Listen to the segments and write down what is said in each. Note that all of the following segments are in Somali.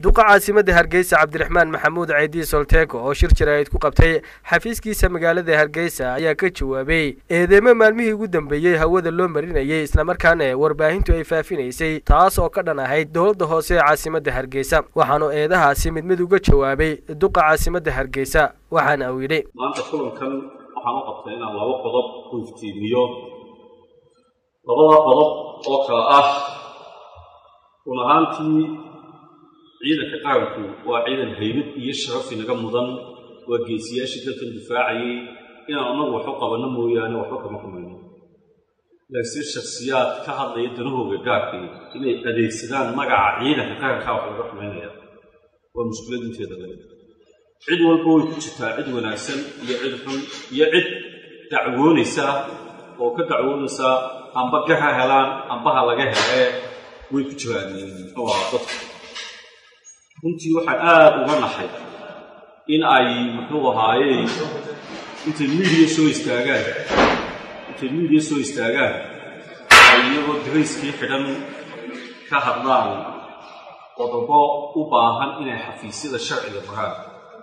duqa caasimadda hargeysa cabdiraxmaan maxamuud ceydi solteeko oo shir jaraa'id ku qabtay xafiiskiisa magaalada hargeysa ayaa ka jawaabay eedeemo maalmihii ugu dambeeyey hawada loo marinayay islamarkaana warbaahintu ay faafinaysay taas oo ka dhan ahayd dowladda hoose ee caasimadda hargeysa waxaanu eedahaasi mid mid uga jawaabay duqa caasimadda hargeysa waxaana uu yidhi maanta kulankan waxaan u qabtay inaan laba qodob ku iftiimiyo labada qodob oo kale ah run ahaantii ciidanka qaranku waa ciidan haybad iyo sharaf inaga mudan waa geesiyaashii dalkan difaacayay inaan annagu waxu qabanno mooyaane waxba kama xumayno laakiin shaksiyaad ka hadlaya danahooga gaarkii inay adeegsadaan magaca ciidanka qarankaa wax laga xumaynaya waa mushkilad inteeda le cid walba way ku jirtaa cid wanaagsan iyo cid xun iyo cid dacwoonaysa oo ka dacwoonaysa amba ga ha helaan amba ha laga helee way ku jiraan muxuu ahaa dadka runtii waxaan aada uga naxay in ay muxuu ahaaye intay miidiya soo istaagaan intay miidiya soo istaagaan ay iyagoo darayskii xidhan ka hadlaan qodobo u baahan inay xafiisyada sharciga maraan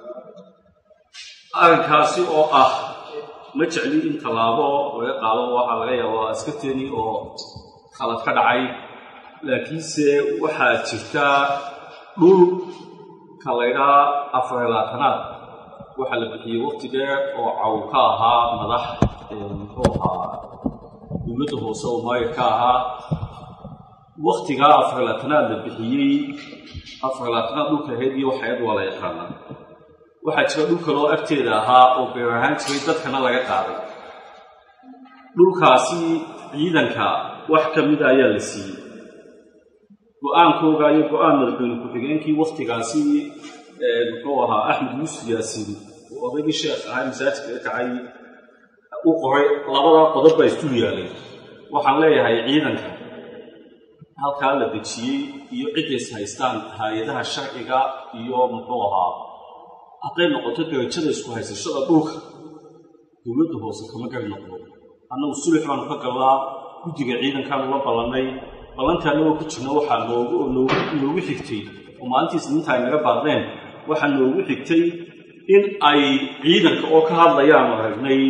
arrinkaasi oo ah ma jecli in tallaabo laga qaado waxaa laga yaabaa askarteeni oo khalad ka dhacay laakiinse waxaa jirtaa dhul ka laydhaa afar labaatanaad waxaa la bixiyey waqti dheer oo caw ka ahaa madax muxuu ahaa dowladda hoose oo maayir ka ahaa waktigaa afar labaatanaad la bixiyey afar labaatanaad dhulka ahayd iyo waxayad waa la yaqaanaa waxaa jira dhul kaloo agteeda ahaa oo beer ahaan jiray dadkana laga qaaday dhulkaasi ciidanka wax ka mida ayaa la siiyey go-aankooga iyo go-aan madaxweyne ku-xigeenkii waktigaasi muxuu ahaa axmed yuusuf yaasiin oo odaygii sheekh ahaa masaajidka ka kacay u qoray labadaa qodob baa isdul yaalay waxaan leeyahay ciidanka halkaa la dejiyey iyo ciddays haystaan hay-adaha sharciga iyo muxuu ahaa hadday noqoto darajada isku haysashada dhulka dowladda hoose kama gari noqdo annagu sulix baanu ka gallaa guddiga ciidankaanu la ballannay ballantii annagoo ku jirna waxaa noogu noogu xigtay oo maalintii isniinta ay naga baaqdeen waxaa noogu xigtay in ay ciidanka oo ka hadlayaanu aragnay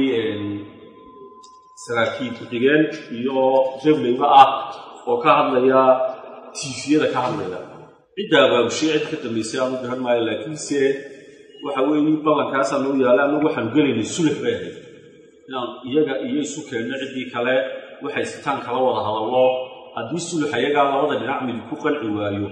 saraakiil ku-xigeen iyo rebleyba ah oo ka hadlaya tiifiyada ka hadlaya cidda abaabushay cid ka dambaysay aanu garan maayo laakiinse waxa weeye ballankaasaa noo yaala annagu waxaanu gelaynay sulix bay ahayd inaan iyaga iyo isu keenno ciddii kale waxay sitaan kala wada hadallo haddii sulux ayagaa labada dhinac midi ku qanci waayo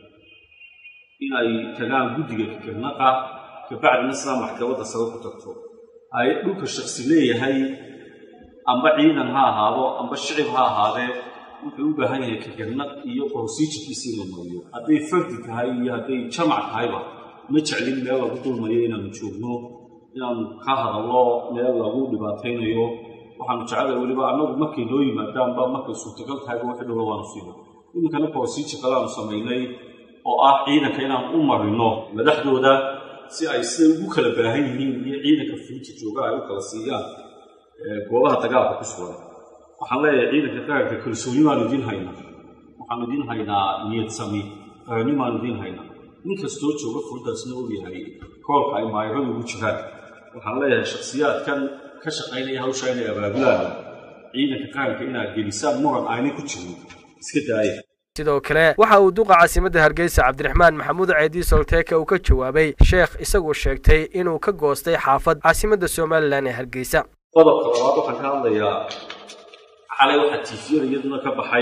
inay tagaan guddiga fikirnaqa kabacdina sidaa maxkamadda sare ku tagto ay dhulka shaksi leeyahay amba ciidan ha ahaado amba shicib ha ahaadee wuxuu u baahan yahay fikirnaq iyo borosiijirkiisa in la mariyo hadday fardi tahay iyo hadday jamac tahayba ma jeclin meel lagu dulmayo inaanu joogno inaanu ka hadallo meel lagu dhibaataynayo waxaanu jeclay weliba annagu markay noo yimaadaanba markay suurtagal tahayba wixii dhowla waanu siino iminkana borosiijir kale aanu samaynay oo ah ciidanka inaan u marino madaxdooda si ay siday ugu kala baahan yihiin iyo ciidanka fulinta jooga ay u kala siiyaan goobaha dagaalka ku sugan waxaan leeyahay ciidanka qaranka kalsooni baanu idiin haynaa waxaanu idiin haynaa niyad sami qarani baanu idiin haynaa nin kastoo jooga furintaasna og yahay koolka ay maayiradu ugu jiraan waxaan leeyahay shakhsiyaadkan ka shaqaynaya hawsha inay abaabulaan ciidanka qaranka inaad gelisaan muran aanay ku jirin iska daaya sidoo kale waxa uu duqa caasimadda hargeysa cabdiraxmaan maxamuud ceydi solteeka uu ka jawaabay sheekh isagoo sheegtay inuu ka goostay xaafad caasimadda somalilan ee hargeysa qodobka labaad waxaan ka hadlayaa xalay waxaa tiifiyada iyaduna ka baxay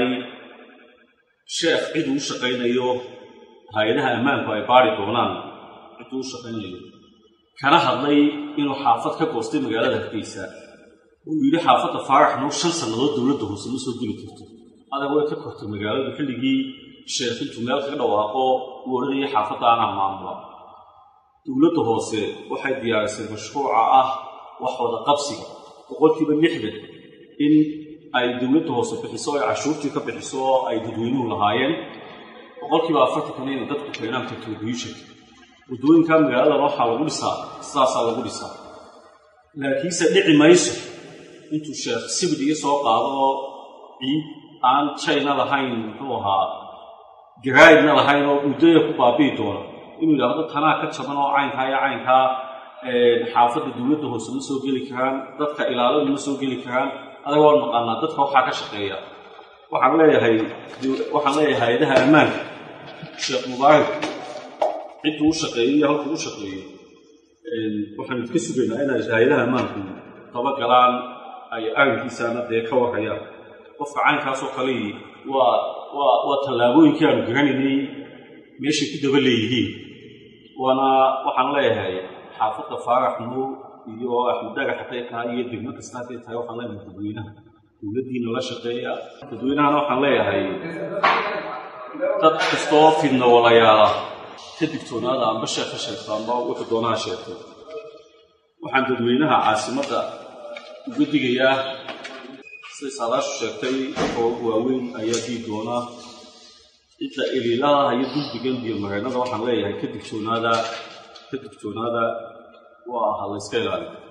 sheekh cid uu shaqaynayo hay-adaha ammaanku ay baari doonaan cid uu shaqaynayo kana hadlay inuu xaafad ka goostay magaalada hargeysa uu yidhi xaafadda faarax noo shan sannadood dowladda hoose ma soo geli karto adag way ka kortay magaaladu xilligii sheekh intuu meel kaga dhawaaqo uu odhanayay xaafadda anaa maamula dowladda hoose waxay diyaarisay mashruuca ah wax wada qabsiga boqolkiiba lixdan in ay dowladda hoose bixiso ay cashuurtii ka bixiso oo ay dadweynuhu lahaayeen boqolkiiba afartankana inay dadku keenaan contribution waddooyinka magaaladan waxaa lagu dhisaa sidaasaa lagu dhisaa laakiinse dhici mayso intuu sheekh sibid iga soo qaado ciid aan china lahayn muxuu ahaa garaa'idna lahayn oo muddaya ku baabi'i doona inuu yidhaahdo tanaa ka jaban oo caynkaa iyo caynkaa xaafadda dowladda hoose ma soo geli karaan dadka ilaaladu ma soo geli karaan adaga waan naqaanaa dadka waxaa ka shaqeeya waxaan leeyahay waxaan leeyahay hay-adaha ammaanka sheekh mubaarak cidduu u shaqeeyo iyo halkuu u shaqeeyo waxaan idka sugaynaa inay hay-adaha ammaanku dabagalaan ay arrinkiisaana dee ka warayaan qofka caynkaasoo kalei waa waa waa tallaabooyinkii aanu garanaynay meeshay ku daba leeyihiin waana waxaan leeyahay xaafadda faarax nuur iyo axmed dagax hadday tahay iyo degmo kasta hadday tahay waxaan leeyahay dadweynaha dowladdiina la shaqeeya dadweynahana waxaan leeyahay dad kastoo fidna walayaala ka digtoonaada amba sheekh ka sheegto amba wuxuu doonaha sheegto waxaan dadweynaha caasimadda uga digayaa siday saadaashu sheegtay oo waaweyn ayaa dii doonaa cidda iliilaha iyo duldigan iyo mareennada waxaan leeyahay ka digtoonaada ka digtoonaada waa ha layska ilaaliyo